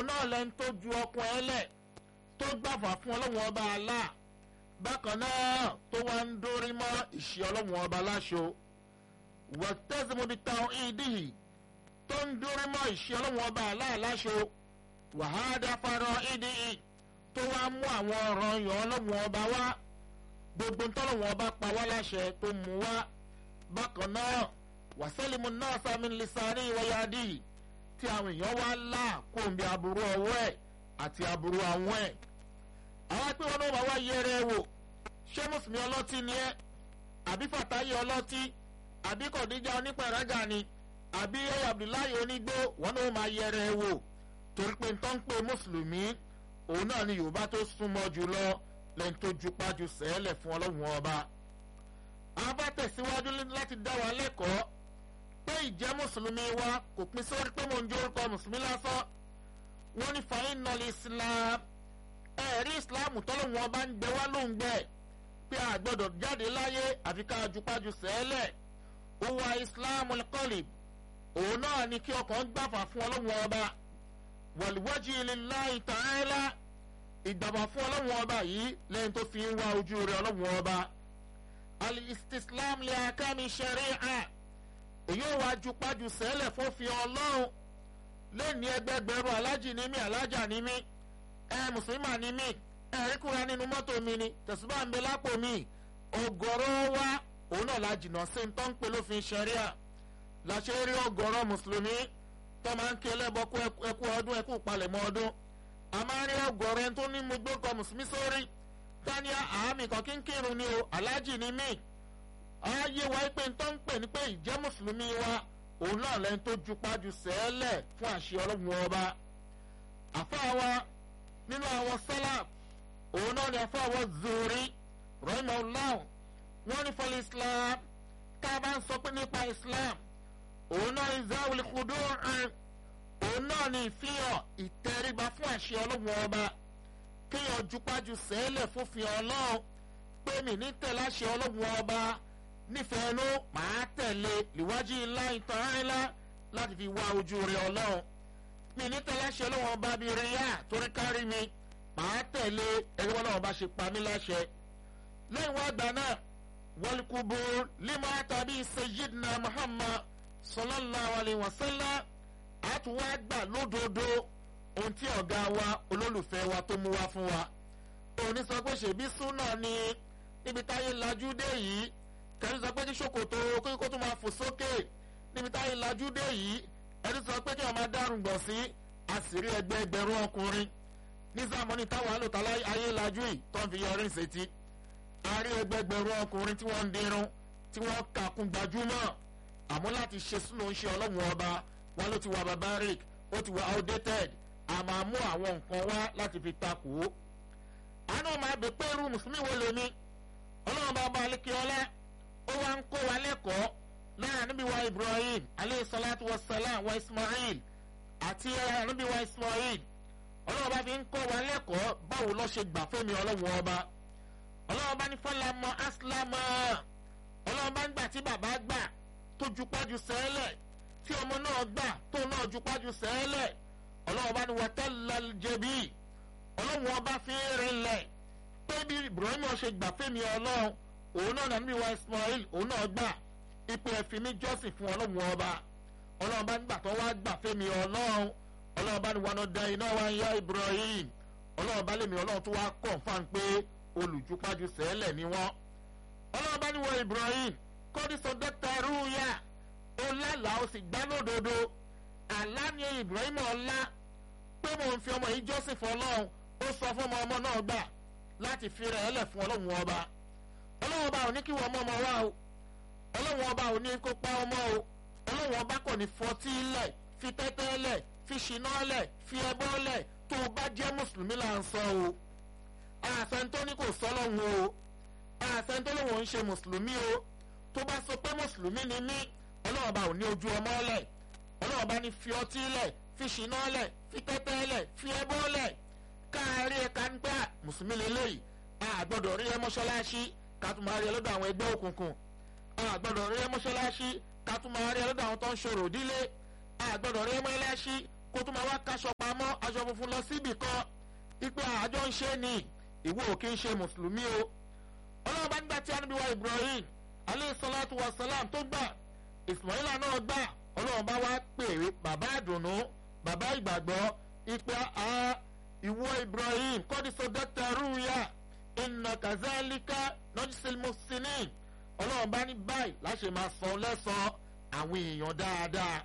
náà lẹ́ni tó ju ọkùn ẹ lẹ̀ tó gbàfà fún ọlọ́run ọba àlá bákan náà tó wá ń dórí mọ́ ìṣe ọlọ́run ọba láṣọ wọ́tẹ́sìmọ́bi táwọn ìdíhì tó ń dórí mọ́ ìṣe ọlọ́run ọba àlá láṣọ wàhádà farọ ìdíhì tó wá mú àwọn ọ̀ràn yàn ọlọ́run ọba wá gbogbo ntọ́lọ́run ọba pa wá láṣẹ tó mú wá bákan náà wàsálìmù náà sami lisani wáyádì tí àwọn èèyàn wá là kóńbi aburú ọwọ́ ẹ̀ àti aburú àwọn ẹ̀. àwọn pé wọn náà wá wá yẹrẹ ẹ wò ṣé mùsùlùmí ọlọ́tí ni ẹ́ àbí fàtáyé ọlọ́tí àbí kọ̀díjà onípẹ̀rẹ́gà ni àbí ẹ̀yà abdullahi onígbó wọn náà máa yẹrẹ ẹ wò torí pé ń tán pé mùsùlùmí òun náà ni yorùbá tó súnmọ́ jùlọ lẹ́yìn tó jupájú sẹ́ẹ̀lẹ̀ fún ọlọ́run ọba. a bá tẹ̀síwájú láti dá wa lẹ́kọ̀ọ́ pé ìjẹ́ mùsùlùmí wa kò pín sórí pé mò ń jó orúkọ mùsùlùmí lásán wọ́n ní fàáyín nọlì islam ẹ̀rí islam tọ́lọ́run ọba ń gbẹ wá ló ń gbẹ pé a gbọ́dọ̀ jáde láyé àfi ká jupájú sẹ́ẹ̀lẹ̀ òwà islam kọ́lì òun náà ni kí ọkàn gbàfà fún ọlọ́run ọba wàlúwájú lillahi ta'ala ìgbàgbọ́ fún ọlọ́run ọba yìí lẹ́yìn tó fi ń wá ojú rẹ̀ ọlọ́run ọba al-istislam li akami sharia èyí ò wá ju pájú sẹ́lẹ̀ fófin ọlọ́run lẹ́ni ẹgbẹgbẹ̀rún alájì ní mí alájà ní mí ẹ mùsùlùmí ní mí ẹ ríkúra nínú mọ́tò mi ni tẹ̀síbà ń bẹ lápò mi ọgọ́rọ́ wa òun náà la jìnnà sí ń tán pé lófin sharia la ṣe rí ọgọ́rọ́ mùsùlùmí tó máa ń kí ẹlẹ́bọ ẹkú ọdún ẹkú palẹ̀mọ́ ọdún a máa rí ọgọrọ ẹni tó ní mo gbókọ mùsùlùmí sórí tani àmì kan kí n kírun ni o aláàjì ni mí ayé wa pé n tó ń pè ní pé ìjẹ́ mùsùlùmí wa òun náà lẹ́ni tó jupájú sẹ́ẹ̀lẹ̀ fún àṣẹ ọlọ́run ọba àfáwa nínú àwọn sálà òun náà ni àfáwa zuri rahimahullah wọn ní fọlí islam tá a bá ń sọ pé nípa islam òun náà ní zawul khudu' òun náà ni ìfihàn ìtẹríba fún àṣẹ ọlọ́run ọba kéèyàn jupájú sẹ́lẹ̀ fòfin ọlọ́run pé mi ní tẹ̀lé àṣẹ ọlọ́run ọba nífẹ̀ẹ́ ló máa tẹ̀lé níwájú ńlá ìtàn ńlá láti fi wá ojú rẹ ọlọ́run mi ní tẹ̀lé àṣẹ ọlọ́run ọba bíi ríyà torí kárí mi máa tẹ̀lé ẹgbẹ́ ọlọ́run ọba ṣe pa mí láṣẹ. lẹ́yìn wá gbà náà wọlùkùbù lima tàbí sayyidina muhammad sallallahu alayhi wa sallam àtúwá gbà lódodo ohun tí ọ̀gá wa olólùfẹ́ wa tó mú wá fún wa. òní sọ pé ṣèbí súnà ni níbi táyé lajú dé yìí kẹ́rin sọ pé kí ṣòkòtò kókó tó máa fò sókè níbi táyé lajú dé yìí ẹni sọ pé kí wọ́n máa dárùn gbọ̀n sí àṣírí ẹgbẹ́ ẹgbẹ̀rún ọkùnrin ní sàmọ́nì táwọn àlòtá ayé lajú yìí tó ń fi yọrí ìṣètì àárín ẹgbẹ̀gbẹ̀rún ọkùnrin tí wọ́n ń dirun tí wọ́n kàkún gbajúmọ̀ àmọ́ láti ṣe súnà ń ṣe ọlọ́run ọba wọn ló ti wà barbaric ó ti wà outdated a máa mú àwọn nǹkan wá láti fi takò ó. àánú máa bè pé irú mùsùlùmí wo lèmi ọlọ́run bá bá alékè ọlá ó wá ń kó wa lẹ́kọ̀ọ́ lára níbi wa ibrahim aleyhi salatu wa salam wa ismail àti níbi wa ismail ọlọ́run bá fi ń kó wa lẹ́kọ̀ọ́ báwo lọ́ ṣe gbà fẹ́mi ọlọ́run ọba ọlọ́run bá ní fọlámọ aslámọ ọlọ́run bá ń gbà tí bàbá gbà tó jupájú sẹ́lẹ̀ tí ọmọ náà gbà tó náà jupájú sẹ́lẹ̀ ọlọ́run bá ní wọ́tẹ́lẹ̀ jẹ̀bi ọlọ́run ọba fi ń rinlẹ̀ pé bí ibrahim ṣe gbà fẹ́mi ọlọ́run òun náà nàbí wa ismail òun náà gbà ipò ẹ̀fìn mi jọ́sìn fún ọlọ́run ọba ọlọ́run bá nígbà tó wá gbà fẹ́mi ọlọ́run ọlọ́run bá ní wọn da iná wa ń yá ibrahim ọlọ́run bá lèmi ọlọ́run tó wá kọ̀ǹfàn pé olùjúpájú sẹ́lẹ̀ ni wọ́n ọlọ́run bá ní wọ ibrahim kọ́dísọ dọ́kítà rúùyà ó lálàá ó sì gbá lódodo àlá ni ibrahim ọlá pé mò ń fi ọmọ yìí jọ́sìn fún ọlọ́run ó sọ fún ọmọ ọmọ náà gbà láti fi rẹ̀ ẹlẹ̀ fún ọlọ́run ọba ọlọ́run ọba ò ní kí wọ́n mọ́ ọmọ wa o ọlọ́run ọba ò ní kó pa ọmọ o ọlọ́run ọba kò ní fọtí lẹ̀ fi tẹ́tẹ́ lẹ̀ fi ṣìnà lẹ̀ fi ẹbọ lẹ̀ tó o bá jẹ́ mùsùlùmí là ń sọ o àṣẹntó ní kò sọ lọ́hùn o àṣẹntó lòun ń ṣe mùsùlùmí o tó bá sọ pé mùsùlùmí ni mí ọlọ́run ọba ò ní ojú ọmọ lẹ̀ ọlọ́run ọba ní fi ọtí lẹ̀ fi ṣìnà lẹ̀ fi tẹ́tẹ́ lẹ̀ fi ẹbọ lẹ̀ káàárí ẹ̀ka ń gbà mùsùlùmí lélẹ́yìí a gbọ́dọ̀ rí ẹ mọ́ṣáláṣí ká tún máa rí ẹ lọ́dọ̀ àwọn ẹgbẹ́ òkùnkùn a gbọ́dọ̀ rí ẹ mọ́ṣáláṣí ká tún máa rí ẹ lọ́dọ̀ àwọn tó ń ṣòro dílé a gbọ́dọ̀ rí ẹ mọ́ṣáláṣí kó tó máa wá kaṣọ pamọ́ aṣọ funfun lọ síbì kan ipe àjọ ń ṣe ni ìwọ ò kí ń ṣe mùsùlùmí o ọlọ́run bá nígbà tí a níbi wa Ibrahim aleyhi salatu wa salam tó gbà Ismaila náà gbà ọlọ́run bá wá pèrè bàbá àdùnnú bàbá ìgbàgbọ́ ipe a ìwọ Ibrahim kọ́dísọ dọ́kítà rúùyà inna kazalika nọ́jísìl musinin ọlọ́run bá ní báyìí láṣẹ máa sọ lẹ́sàn àwọn èèyàn dáadáa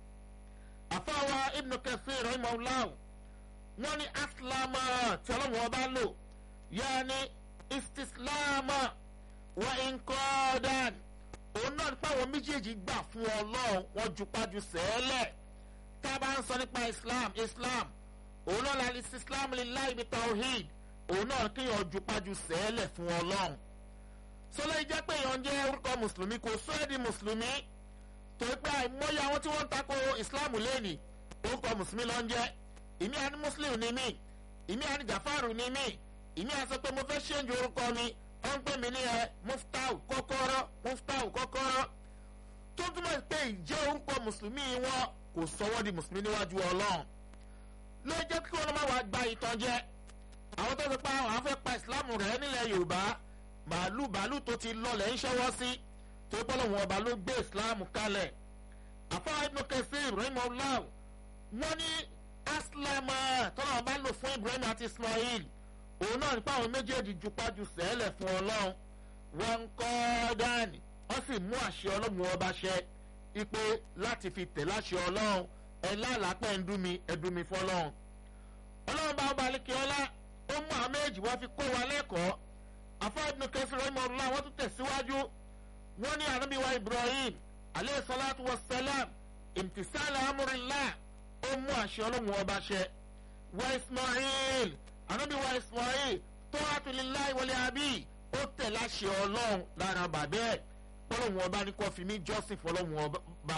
àfáwa ibnu Kathir rahimahullah wọ́n ní aslama tí ọlọ́run ọba lò yaani istislama wa inkodan òun náà nípa àwọn méjèèjì gbà fún ọlọ́run wọ́n jupájú sẹ́ẹ̀lẹ̀ tá a bá ń sọ nípa islam islam òun náà láti islam lillahi bi tawhid òun náà kéèyàn jupájú sẹ́ẹ̀lẹ̀ fún ọlọ́run sọlá ìjẹ́ pé èèyàn jẹ́ orúkọ mùsùlùmí kò sọ ẹ́ di mùsùlùmí torí pé àìmọye àwọn tí wọ́n ń tako islam lẹ́nìí orúkọ mùsùlùmí ló ń jẹ́ ìmí àní muslim ni mí ìmí àní jafaru ni mí ìmí àsọ pé mo fẹ́ ṣéǹjì orúkọ mi wọ́n ń pè mí ní ẹ muftau kọ́kọ́rọ́ muftau kọ́kọ́rọ́ tó túmọ̀ pé ìjẹ́ orúkọ mùsùlùmí wọn kò sọ wọ́n di mùsùlùmí níwájú ọlọ́run ló jẹ́ kí wọ́n máa wá gba ìtàn jẹ àwọn tó ti pa àwọn afẹ́ pa ìsìláàmù rẹ̀ nílẹ̀ yorùbá màálù bàálù tó ti lọlẹ̀ ń ṣẹ́wọ́ sí tó gbọ́dọ̀ wọn ọba ló gbé ìsìláàmù kalẹ̀ àfọwọ́ ibùdó kẹsì ibrahim ọláwù wọ́n ní aslama tọ́lá ọba lò fún ibrahim àti ismail òun náà nípa àwọn méjèèjì jupájú sẹ́lẹ̀ fún ọlọ́run wọn ń kọ́ dání wọ́n sì mú àṣẹ ọlọ́run ọba ṣẹ ipe láti fi tẹ̀ láṣẹ ọlọ́run ẹ lálàápẹ́ ń dún mi ẹ dún mi fọlọ́run ọlọ́run bá ọba alẹ́kẹ́ ọlá ó mú àwọn méjì wọ́n fi kó wa lẹ́kọ̀ọ́ afáàdùn kẹsì rẹ̀ mọ̀ ọ́nà wọ́n tún tẹ̀síwájú wọ́n ní ànábì wa ibrahim aleyhi salatu wa salam imtisala amúrìlá ó mú àṣẹ ọlọ́run ọba ṣẹ wa ismail ànábì wa ismail tó àtúlélá ìwọlé àbí ó tẹ̀ láṣẹ ọlọ́run lára bàbá ẹ̀ fọlọ́run ọba ní kó fi mí jọ́sìn fọlọ́run ọba.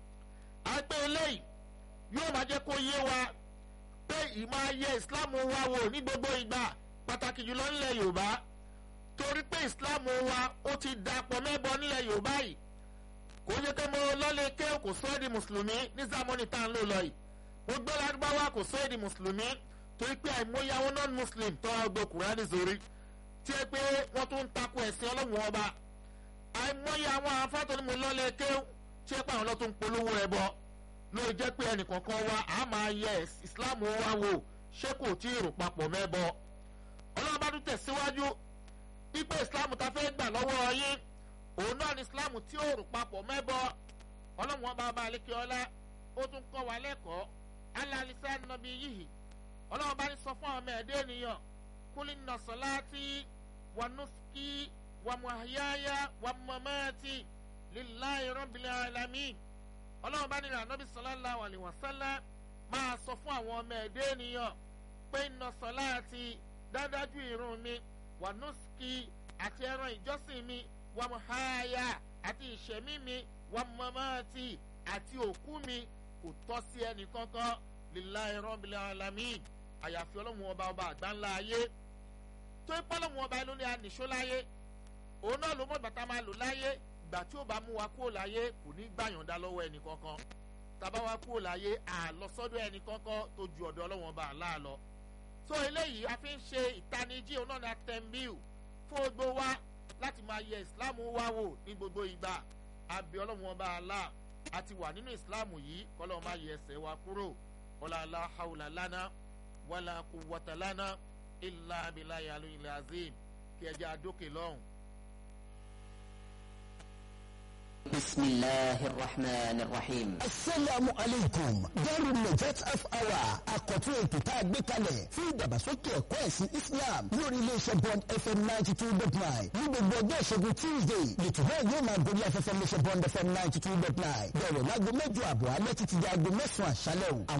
àgbẹ̀ eléyìí yóò máa jẹ́ kó yé wa pé ìmọ̀ ayé islam wa wò ní gbogbo ìgbà pàtàkì jùlọ nílẹ̀ yorùbá torí pé islam wa ó ti dàpọ̀ mẹ́bọ nílẹ̀ yorùbá yìí kò yẹ kí mo lọ́lẹ̀ ké kò sọ ẹ́ di mùsùlùmí ní zamani tá à ń lò lọ yìí mo gbé ládùbáwá kò sọ ẹ́ di mùsùlùmí torí pé àìmọye àwọn non-muslim tó wá gbé kùránì sórí tí ẹ pé wọ́n tún ń takò ẹ̀sìn ọlọ́run ọba àìmọye àwọn afátọ́ ni mo lọ́lẹ̀ ké tí ẹ pé àwọn lọ́tún polówó ẹ bọ́ ló jẹ́ pé ẹnìkankan wa a máa yẹ islam wa wò ṣé kò tí ì rò papọ̀ mẹ́bọ ọlọ́run bá tún tẹ̀síwájú ipe islam ta fẹ́ gbà lọ́wọ́ yín òun náà ni islam tí ò rò papọ̀ mẹ́bọ ọlọ́run ọba ọba àlekè ọlá ó tún kọ́ wa lẹ́kọ̀ọ́ alálísá nàbí yìí ọlọ́run bá ní sọ fún àwọn ọmọ ẹ̀dẹ́ ènìyàn kúlí nà sọláàtì wà nùsùkì wà mùhàyáyá wà mọ̀mọ́tì líláì rọ́bìlì alámì ọlọ́run bá nílò ànábì sọláńlá wàlẹ̀ wàsálà máa sọ fún àwọn ọmọ ẹ̀dẹ́ ènìyàn pé nà sọláàtì dádájú ìrun mi wà nùsùkì àti ẹran ìjọsìn mi wà mùhàyá àti ìṣẹ̀mí mi wà mọ̀mọ́tì àti òkú mi kò tọ́ sí ẹnì kankan líláì rọ́bìlì alámì àyàfi ọlọ́run ọba ọba àgbáńlá ayé tó ń pọ́ lọ́run ọba ló ní ànìṣó láyé òun náà ló mọ̀ bàtà máa lò láyé ìgbà tí ó bá mú wa kúrò láyé kò ní gbàyànjá lọ́wọ́ ẹnì kankan tàbá wa kúrò láyé àlọ́sọ́dọ̀ ẹnì kankan tó ju ọ̀dọ̀ ọlọ́run ọba àlá lọ. tó eléyìí a fi ń ṣe ìtanijí òun náà ní atẹ́mbíù fún gbogbo wa láti máa yẹ ìsìláàmù wa wò ní gbogbo ìgbà àbí ọlọ́run ọba àlá àti wà nínú ìsìláàmù yìí kọ́lọ́ máa yẹ ẹsẹ̀ wa kúrò ọ̀làlá haúlà lánàá wàlà kùwàtà lánàá ilà abiláyà lóyìnlẹ̀ azim kí ẹ jẹ́ àdókè lọ́hùn. بسم الله الرحمن الرحيم asalaamu aleykum Darul Najat half hour àkọ́tún ètò tá a gbé kalẹ̀ fún ìdàgbàsókè ẹ̀kọ́ ẹ̀sìn Islam lórí iléeṣẹ́ Bond FM ninety two dot nine ní gbogbo ọjọ́ ìṣẹ́gun Tuesday lẹ́tọ̀ náà yóò máa gorí afẹ́fẹ́ iléeṣẹ́ Bond FM ninety two dot nine bẹ̀rẹ̀ láago mẹ́jọ àbọ̀ alẹ́ títí di aago mẹ́sàn-án àṣálẹ́ o.